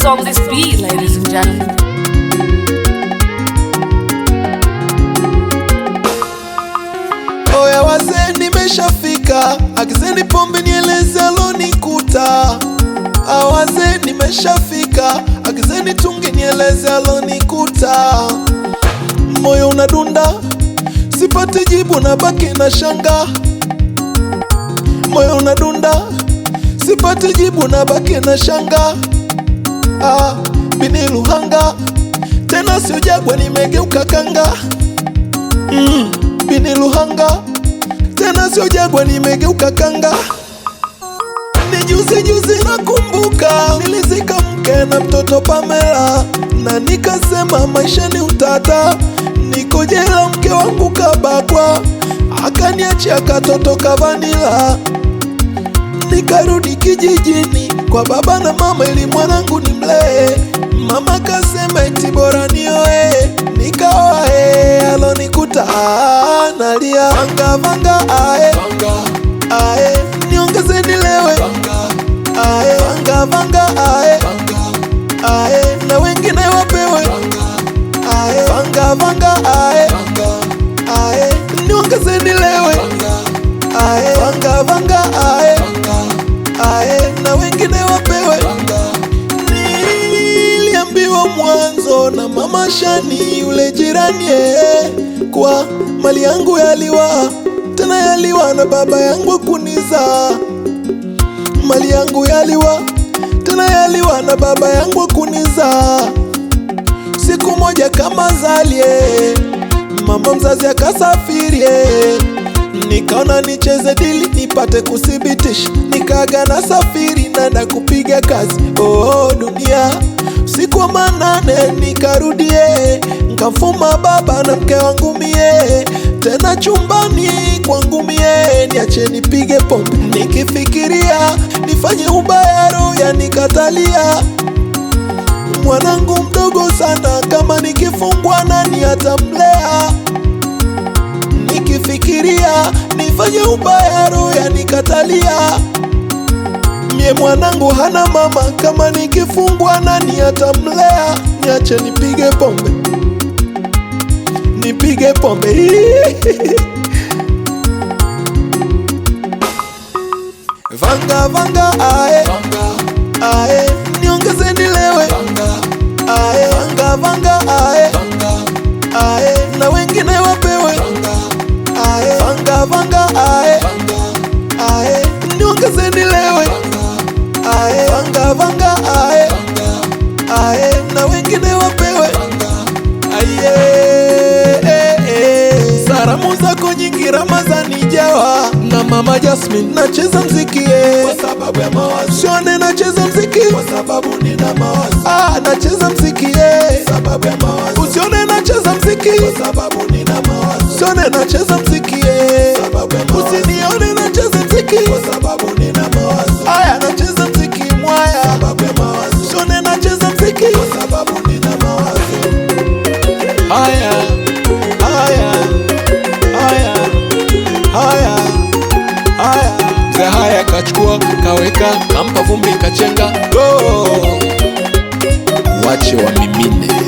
Who's on this beat, ladies and gentlemen? Oya wazee, nimeshafika, agizeni pombe nieleze alonikuta. Ah, wazee, nimeshafika, agizeni tungi nieleze alonikuta. Moyo unadunda, sipati jibu, na baki na shanga. Moyo unadunda, sipati jibu, na baki na shanga. Ah, bini Luhanga, tena sio Jagwa, nimegeuka kanga. Mm, bini Luhanga, tena sio Jagwa, nimegeuka kanga. Ni juzi juzi nakumbuka, nilizika mke na mtoto Pamela, na nikasema maisha ni utata. Niko jela, mke wangu kabakwa, akaniachia katoto kavanila. Nikarudi kijijini kwa baba na mama ili mwanangu ni mlee. Mama kasema eti bora nioe, nikaoa eh, alonikuta ah, nalia vanga vanga ae ae, niongeze nilewe ae vanga vanga ae ae, na wengine wapewe ae vanga vanga ae ae, niongeze nilewe ae vanga vanga ae ae, na wengine wapewe. Niliambiwa mwanzo na mama Shani yule jirani eh, kwa mali yangu yaliwa tena yaliwa na baba yangu kuniza mali yangu yaliwa tena yaliwa na baba yangu kuniza siku moja kama zalie mama mzazi akasafirie nikaona nicheze dili nipate kuthibitisha nikaga na safiri nanda kupiga kazi oh, dunia siku wa manane nikarudie nkamfuma baba na mke wangu mie tena chumbani kwangu mie niache nipige pombe nikifikiria nifanye ubaya roho yanikatalia mwanangu mdogo sana kama nikifungwa nani atamlea nikifikiria nifanye ubaya roho yanikatalia mie mwanangu hana mama kama nikifungwa nani atamlea niache nipige pombe nipige pombe vanga vanga ae ae niongeze nilewe ae vanga vanga ae ae na wengine wapewe ae vanga vanga ae ae niongeze nilewe ae vanga vanga ae ae na wengine wapewe aye eh, eh. Salamu zako nyingi Ramazani jawa na mama Jasmine, nacheza mziki eh, kwa sababu ya mawazo. Sione nacheza mziki kwa sababu nina mawazo. Ah, nacheza mziki eh, sababu ya mawazo. Usione nacheza mziki kwa sababu nina mawazo. Sione nacheza mziki eh, sababu ya mawazo. Usinione nacheza mziki kwa sababu nina mawazo. Aya, nacheza mziki mwaya sababu ya mawazo. Sione nacheza mziki kwa sababu nina mawazo. Haya, haya, haya, haya, haya. Mzee haya kachukua kaweka, kampa vumbi kachenga, go wache wamimine.